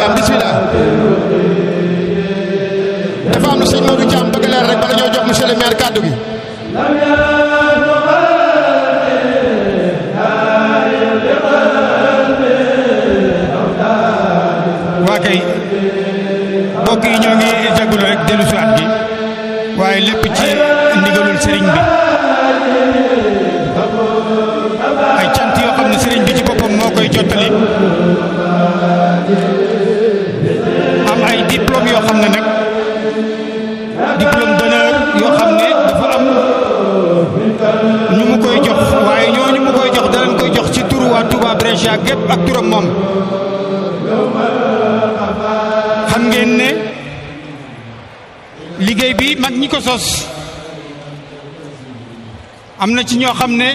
Thiam bismillah dafa am lu sëñ Modou Thiam bëgg leer rek bala ñoo jox monsieur le maire kàddu gi waa kay mbokk yi ñoo ngi jégalu rek dellu si waat gi waaye lépp ci ndigalul sëriñ bi ay cant yoo xam ne sëriñ bi ci boppam moo koy jottali am ay diplôme yoo xam ne nag diplôme d'honneur yoo xam ne dafa am ñu mu koy jox waaye ñooñu mu koy jox danañ koy jox ci turu waa Touba Brescia gépp ak turam moom xam ngeen ne liggéey bi mag ñi ko sos am na ci ñoo xam ne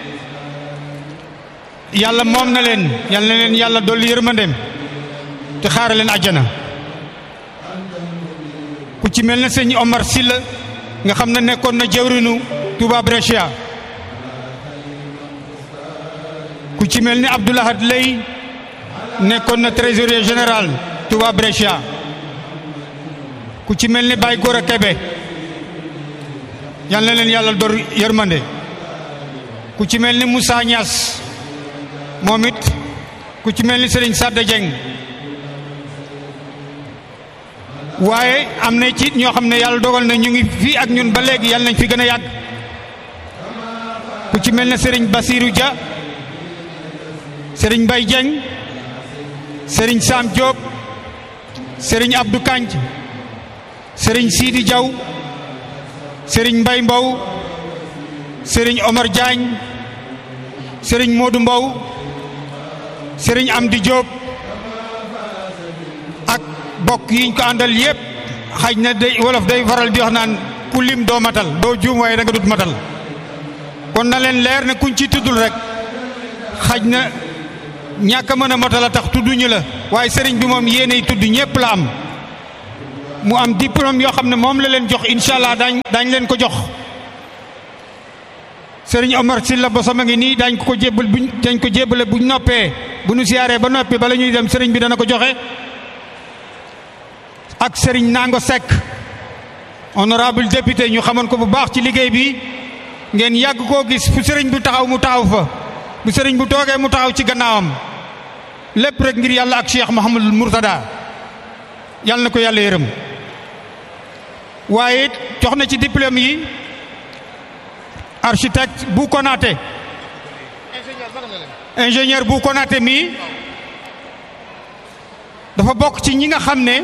yàlla moom na leen yal na leen yàlla dolli yërmandeem te xaare leen àjjana ku ci mel ne sëñ Omar Sylla nga xam ne nekkoon na jawrinu Touba Brescia ku ci mel ni Abdoulahad Lay nekkoon na trésorier général Touba Brescia ku ci mel ni Baye Gora Kebe yal na leen yàlla dor yërmande ku ci mel ni Moussa Niass moom it ku ci mel ni Serigne Sadda Dieng waaye am na ci ñoo xam ne yàlla dogal na ñu ngi fii ak ñun ba léegi yàlla nañ fi gën a yàgg ku ci mel ne Serigne Basirou Dia Serigne Mbaye Dieng Serigne Sam Diop Serigne Abdou Kanj Serigne Sidi Diaw Serigne Mbaye Mbow Serigne Omar Diagne Serigne Modou Mbow Serigne Amdi Diop ak bokk yiñ ko àndal yépp xaj na day wolof day faral di wax naan ku lim doo matal doo juum waaye da nga dut matal kon na leen leer ne kuñ ci tuddul rek xaj na ñàkk a mën a matal a tax tudduñu la waaye sëriñ bi moom yéenay tudd ñépp la am mu am diplôme yoo xam ne moom la leen jox incha allah daañ daañ leen ko jox sëriñ Omar Sylla ba sama ngi nii daañ ko ko jébbal buñ dañ ko jébbale buñ noppee bu ñu siyaaree ba noppi bala ñuy dem sëriñ bi dana ko joxe ak sëriñ Nango Seck honorable député ñu xamoon ko bu baax ci liggéey bi ngeen yàgg koo gis fu sëriñ bu taxaw mu taxaw fa bu sëriñ bu toogee mu taxaw ci gannaawam lépp rek ngir yàlla ak Cheikh Mouhamadul Mourtada yàlla na ko yàlla yërëm waaye jox na ci diplôme yi architecte bu Konaté ingénieur bu Konaté mii dafa bokk ci ñi nga xam ne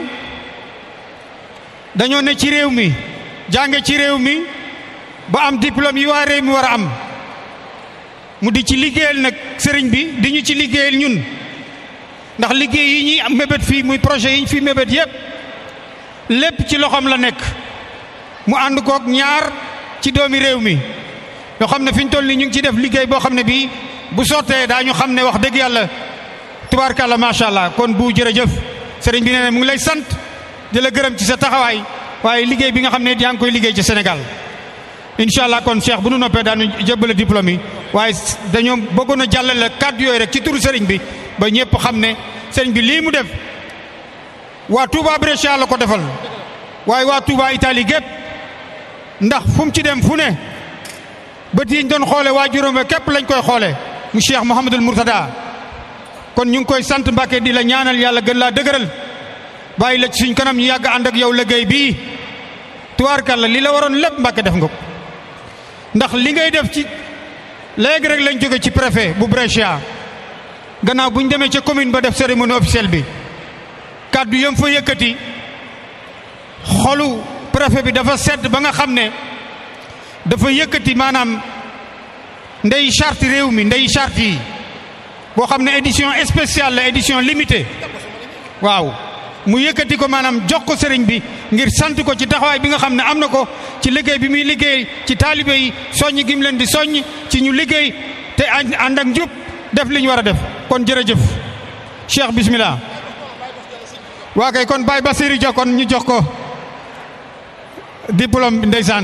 dañoo ne ci réew mi jànge ci réew mi ba am diplôme yi waa réew mi war a am mu di ci liggéeyal nag sëriñ bi di ñu ci liggéeyal ñun ndax liggéey yi ñuy am mébét fii muy projet yi ñu fi mébét yépp lépp ci loxoom la nekk mu ànd kook ñaar ci doomi réew mi yoo xam ne fi ñu toll nii ñu ngi ci def liggéey boo xam ne bii bu sottee daañu xam ne wax dëgg yàlla tubaarkàlla macha allah kon bu jërëjëf sëriñ bi nee na mu ngi lay sant di la gërëm ci sa taxawaay waaye liggéey bi nga xam ne yaa ngi koy liggéey ci Sénégal incha allah kon Cheikh bu nu noppee daanu jébbale diplôme yi waaye dañoo bëggoon a jàllale kàddu yooyu rek ci turu sëriñ bi ba ñëpp xam ne sëriñ bi lii mu def waa Touba Brescia la ko defal waaye waa Touba Italie gépp ndax fu mu ci dem fu ne bët yi ñu doon xoole waa juróom képp lañ koy xoole mu Cheikh Mouhamadul Mourtada kon ñu ngi koy sant Mbàkke di la ñaanal yàlla gën laa dëgëral bàyyi la ci suñ kanam ñu yàgg ànd ak yow liggéey bii tubaarkàlla li la waroon lépp Mbàkke def nga ko ndax li ngay def ci léegi rek lañ jóge ci préfet bu Brescia gannaaw bu ñu demee ca commune ba def cérémonie officielle bi kàddu yam fa yëkkati xolu préfet bi dafa sedd ba nga xam ne dafa yëkkati maanaam ndey charte réew mi ndey charte yi boo xam ne édition spéciale la édition limitée waaw mu yëkkati ko maanaam jox ko sëriñ bi ngir sant ko ci taxawaay bi nga xam ne am na ko ci liggéey bi muy liggéey ci taalibe yi soññ gi mu leen di soññ ci ñu liggéey te ànd ak njub def li ñu war a def kon jërëjëf Cheikh bismillah waa kay kon Baye Bassirou Dia kon ñu jox ko diplôme bi ndeysaan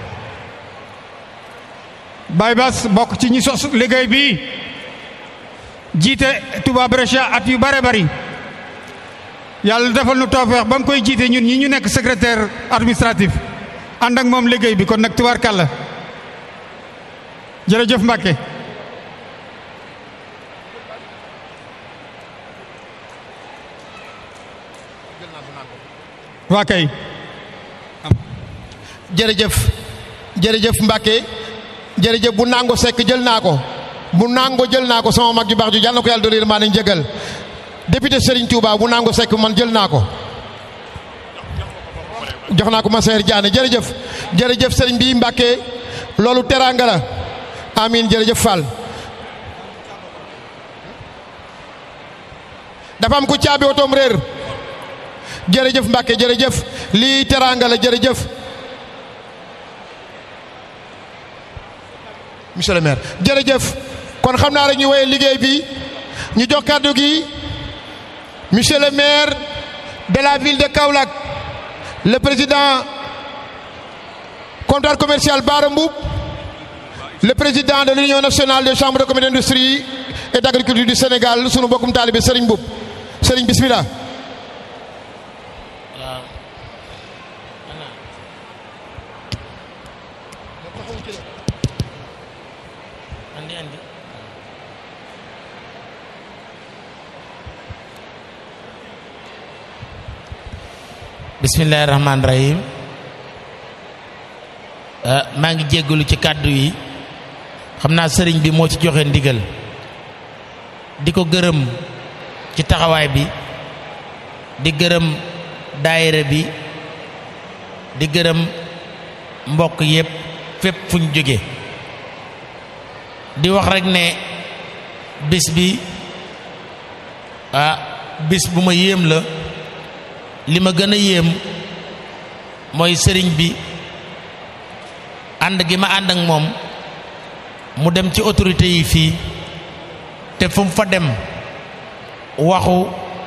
Baye Bass bokk ci ñi sos liggéey bi jiite Touba Brescia at yu bare bari yàlla defal nu toofeex ba mu koy jiite ñun ñi ñu nekk secrétaire administratif ànd ak moom liggéey bi kon nag tubaarkàlla jërëjëf Mbàkke waa kay jërëjëf jërëjëf Mbacke jërëjëf bu nango sekk jël naa ko bu nango jël naa ko sama mag ju baax ju yàlla na ko yàlla dolli maa nañ jëgal député Serigne Touba bu nango sekk man jël naa ko jox naa ko ma seer Diané jërëjëf jërëjëf Serigne bi Mbacke loolu teraanga la amin jërëjëf Fall dafa am ku caabi otoom réer jërëjëf Mbacke jërëjëf lii teraanga la jërëjëf monsieur le maire jërëjëf kon xam naa rek ñu woyee liggéey bi ñu jox kàddu gi monsieur le maire de la ville de Kaolack le président comptoir commercial Bara Mboup le président de l'union nationale des chambres de commerce d'industrie et d'agriculture du Sénégal sunu bokkum taalibe Serigne Mboup Serigne bismillah bismillahi rahmaani rahim maa ngi jéggalu ci kàddu yi xam naa sëriñ bi moo ci joxe ndigal di ko gërëm ci taxawaay bi di gërëm daayira bi di gërëm mbokk yépp fépp fu ñu jóge di wax rek ne bis bi ah bis bu ma yéem la li ma gën a yéem mooy sëriñ bi ànd gi ma ànd ak moom mu dem ci autorité yi fii te fu mu fa dem waxu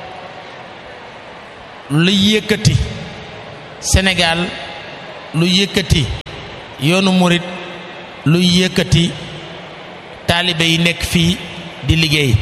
lu yëkkati Sénégal lu yëkkati yoonu murit lu yëkkati taalibe yi nekk fii di liggéey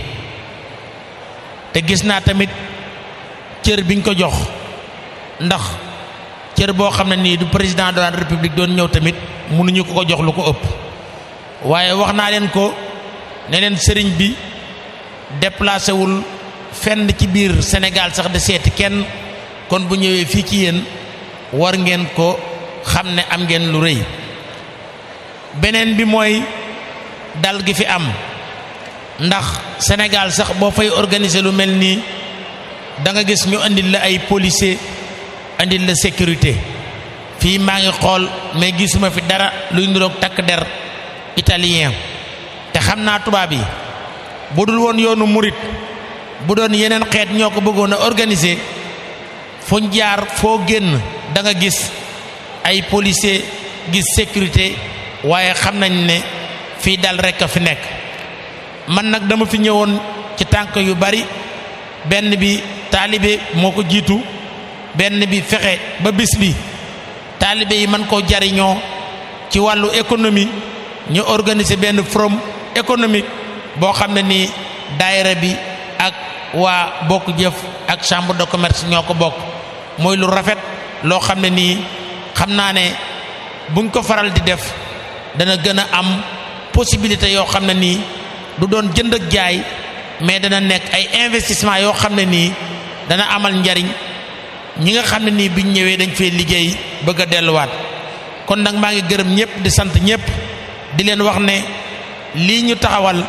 te gis naa tamit cër biñ ko jox ndax cër boo xam ne nii du président de la république doon ñëw tamit mënuñu ko ko jox lu ko ëpp waaye wax naa leen ko ne leen sëriñ bi déplacé wul fenn ci biir Sénégal sax de seeti kenn kon bu ñëwee fii ci yéen war ngeen ko xam ne am ngeen lu rëy beneen bi mooy dal gi fi am ndax Sénégal sax boo fay organiser lu mel nii da nga gis ñu andil la ay policier andil la sécurité fii maa ngi xool mais gisuma fi dara luy niroog takk der italien te xam naa tubaab yi bu dul woon yoonu murit bu doon yeneen xeet ñoo ko bëggoon a organiser fuñ jaar foo génn da nga gis ay policier gis sécurité waaye xam nañ ne fii dal rekk a fi nekk man nag dama fi ñëwoon ci tànk yu bari benn bi taalibe moo ko jiitu benn bi fexe ba bis bi taalibe yi mën koo jariñoo ci wàllu économie ñu organiser benn forum économique boo xam ne nii daayira bi ak waa bokk jëf ak chambre de commerce ñoo ko bokk mooy lu rafet loo xam ne nii xam naa ne buñ ko faral di def dana gën a am possibilité yoo xam ne nii du doon jënd ak jaay mais dana nekk ay investissement yoo xam ne nii dana amal njariñ ñi nga xam ne nii biñ ñëwee dañ fee liggéey bëgg a delluwaat kon nag maa ngi gërëm ñëpp di sant ñëpp di leen wax ne lii ñu taxawal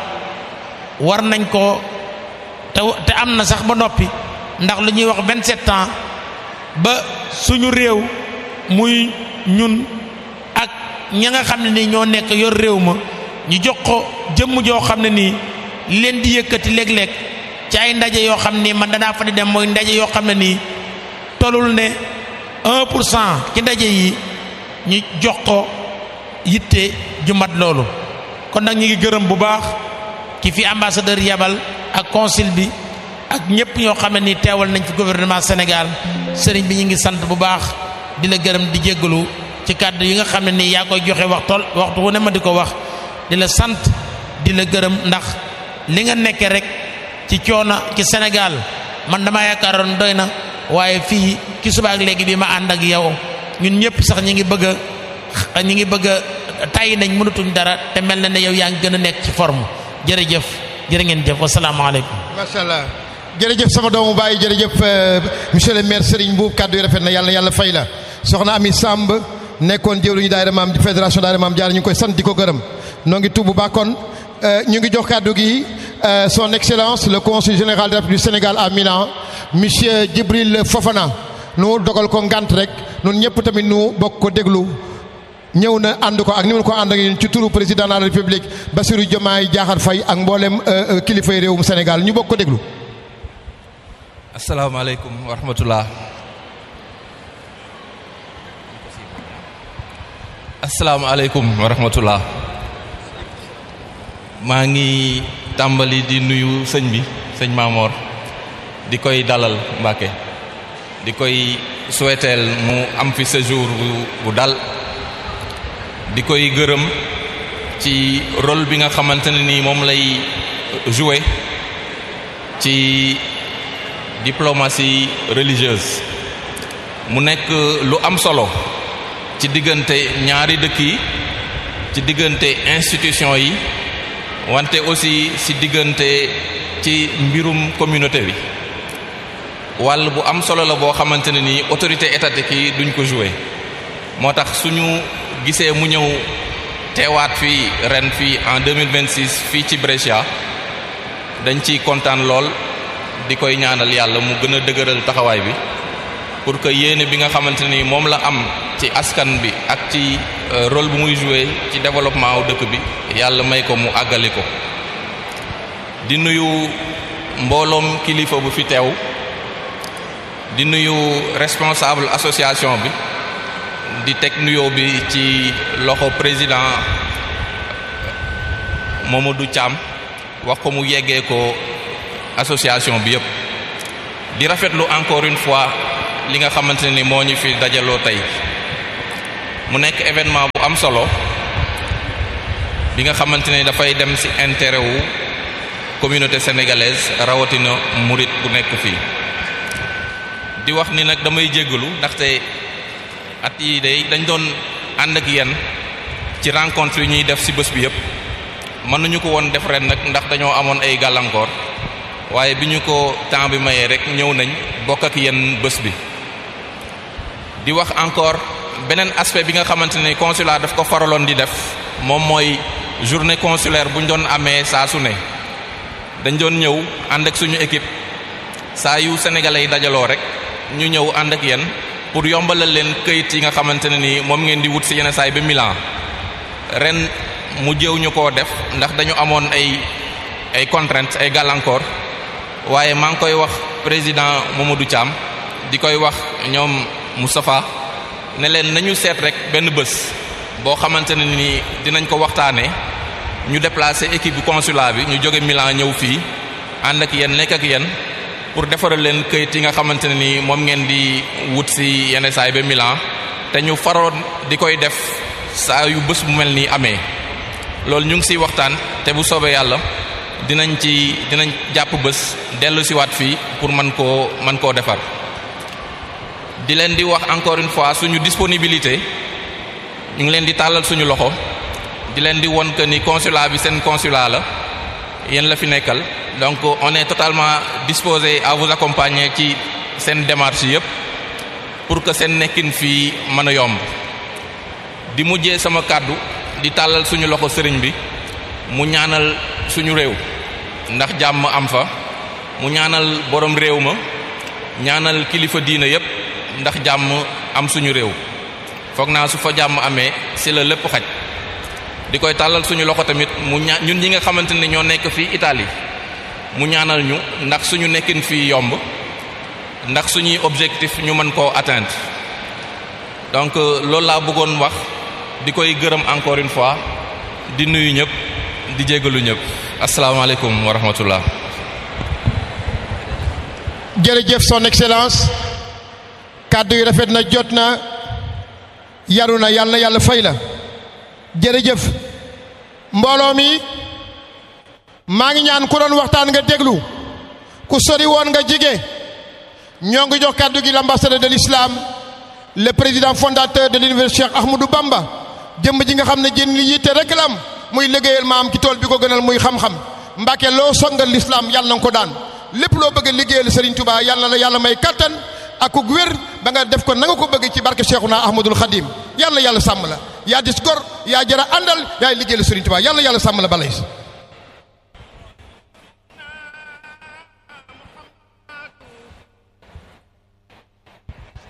war nañ ko te te am na sax ba noppi ndax lu ñuy wax vingt-sept ans ba suñu réew muy ñun ak ña nga xam ne nii ñoo nekk yor réew ma ñu jox ko jëmm joo xam ne nii li leen di yëkkati léeg-léeg ci ay ndaje yoo xam ni man danaa fa di dem mooy ndaje yoo xam ne nii tolul ne un pour cent ci ndaje yi ñu jox ko yitte ju mat loolu kon nag ñu ngi gërëm bu baax ki fi ambassadeur yabal ak consul bi ak ñëpp ñoo xam ne nii teewal nañ fi gouvernement Sénégal sëriñ bi ñu ngi sant bu baax di la gërëm di jéggalu ci kàddu yi nga xam ne nii yaa koy joxe wax tool waxtu wu ne ma di ko wax di la sant di la gërëm ndax li nga nekke rek ci coono ci Sénégal man dama yaakaaroon doy na waaye fii ki subaak léegi bi ma ànd ak yow ñun ñëpp sax ñi ngi bëgg a ñi ngi bëgg a tàyyi nañ mënatuñ dara te mel na ne yow yaa ngi gën a nekk ci forme jërëjëf jërë ngeen jëf wasalaamaaleykum macha allah jërëjëf sama doomu baay jërëjëf monsieur le maire Serigne Mbuub kàddu yi rafet na yàlla yàlla fay la soxna Ami Samb nekkoon jëwriñu daayira maam fédération daayira maam Jaara ñu ngi koy sant di ko gërëm noo ngi tubb ba kon ñu ngi jox kàddu gi son excellence le consul général de la République du Sénégal à Milan monsieur Djibril Fofana nu dogal ko ngant rek nun ñëpp tamit nu bokk ko déglu ñëw na ànd ko ak ni mu ko ànd ak ñun ci turu président de la République Bassirou Diomaye Diakhar Faye ak mboolem kilifay réewum Sénégal ñu bokk ko déglu. asalaamaaleykum wa rahmatullah asalaamaaleykum wa rahmatullah maa ngi tàmbali di nuyu sëñ bi sëñ Maamoor di koy dalal Mbàkke di koy souhaiteel mu am fi séjour bu bu dal di koy gërëm ci rôle bi nga xamante ne ni moom lay jouer ci diplomatie religieuse mu nekk lu am solo ci diggante ñaari dëkk yi ci diggante institution yi wante aussi ci diggante ci mbirum communauté bi wàll bu am solo la boo xamante ne ni autorité étatique yi duñ ko jouer moo tax suñu gisee mu ñëw teewaat fii ren fii en 2026 fii ci Brescia dañ ciy kontaan lool di koy ñaanal yàlla mu gën a dëgëral taxawaay bi pour que yéene bi nga xamante ni moom la am ci askan bi ak ci rôle bu muy jouer ci développement wu dëkk bi yàlla may ko mu àggali ko di nuyu mbooloom kilifa bu fi teew di nuyu responsable association bi di teg nuyoo bi ci loxo président Mamadou Thiam wax ko mu yeggee ko association bi yëpp di rafetlu encore une fois li nga xamante ni moo ñu fi dajaloo tey mu nekk événement bu am solo bi nga xamante ni dafay dem ci intérêt wu communauté sénégalaise rawatina murit bu nekk fii di wax ni nag damay jéggalu ndaxte at yi day dañ doon ànd ak yéen ci rencontre yi ñuy def ci bés bi yëpp mënuñu ko woon def ren nag ndax dañoo amoon ay gàllankoor waaye bi ñu ko temps bi mayee rek ñëw nañ bokk ak yéen bés bi di wax encore beneen aspect bi nga xamante ne consulat daf ko faraloon di def moom mooy journée consulaire bu ñu doon amee saa su ne dañ doon ñëw ànd ak suñu équipe saa yu sénégalais yi dajaloo rek ñu ñëw ànd ak yéen pour yombalal leen këyit yi nga xamante ne ni moom ngeen di wut ci yenn saay ba Milan ren mu jëw ñu koo def ndax dañu amoon ay ay contraintes ay gàllankoor waaye maa ngi koy wax président Mamadou Thiam di koy wax ñoom Moustapha ne leen nañu seet rek benn bés boo xamante ne ni dinañ ko waxtaanee ñu déplacer équipe bu consulat bi ñu jóge Milan ñëw fii ànd ak yéen nekk ak yéen pour defaral leen këyit yi nga xamante ne ni moom ngeen di wut ci yenn saay ba Milan te ñu faroon di koy def saa yu bés bu mel nii amee loolu ñu ngi ciy waxtaan te bu soobee yàlla dinañ ci dinañ jàpp bés dellu si waat fii pour man koo man koo defar di leen di wax encore une fois suñu disponibilité ñu ngi leen di tàllal suñu loxo di leen di won que ni consulat bi seen consulat la yéen la fi nekkal donc on est totalement disposé à vous accompagner ci seen démarche yépp pour que seen nekkin fii mën a yomb di mujjee sama kàddu di tàllal suñu loxo sëriñ bi mu ñaanal suñu réew ndax jàmm am fa mu ñaanal borom réew ma ñaanal kilifa diina yépp ndax jàmm am suñu réew foog naa su fa jàmm amee ci la lépp xaj di koy tàllal suñu loxo tamit mu ña ñun ñi nga xamante ne ñoo nekk fii Italie mu ñaanal ñu ndax suñu nekkin fii yomb ndax suñuy objectif ñu mën koo atteindre donc loolu laa bëggoon wax di koy gërëm encore une fois di nuyu ñëpp di jégalu ñëpp asalaamaaleykum wa rahmatullah jërëjëf son excellence kàddu yi rafet na jot na yaru na yàlla na yàlla fay la jërëjëf mbooloo mi maa ngi ñaan ku doon waxtaan nga déglu ku sori woon nga jige ñoo ngi jox kàddu gi l'ambassadeur de l'islam le président fondateur de l'université Cheikh Ahmadou Bamba jëmm ji nga xam ne jën li yitte rek la am muy liggéeyal maam ci tool bi ko gënal muy xam-xam Mbàkke loo songal l'islam yàlla na nga ko daan lépp loo bëgg a liggéeyal Serigne Touba yàlla la yàlla may kattan ak ku wér ba nga def ko na nga ko bëgg ci barke Cheikhuna Ahmadul Khadim yàlla yàlla sàmm la yaa dis gor yaa jara àndal yaay liggéeyal Serigne Touba yàlla yàlla sàmm la balay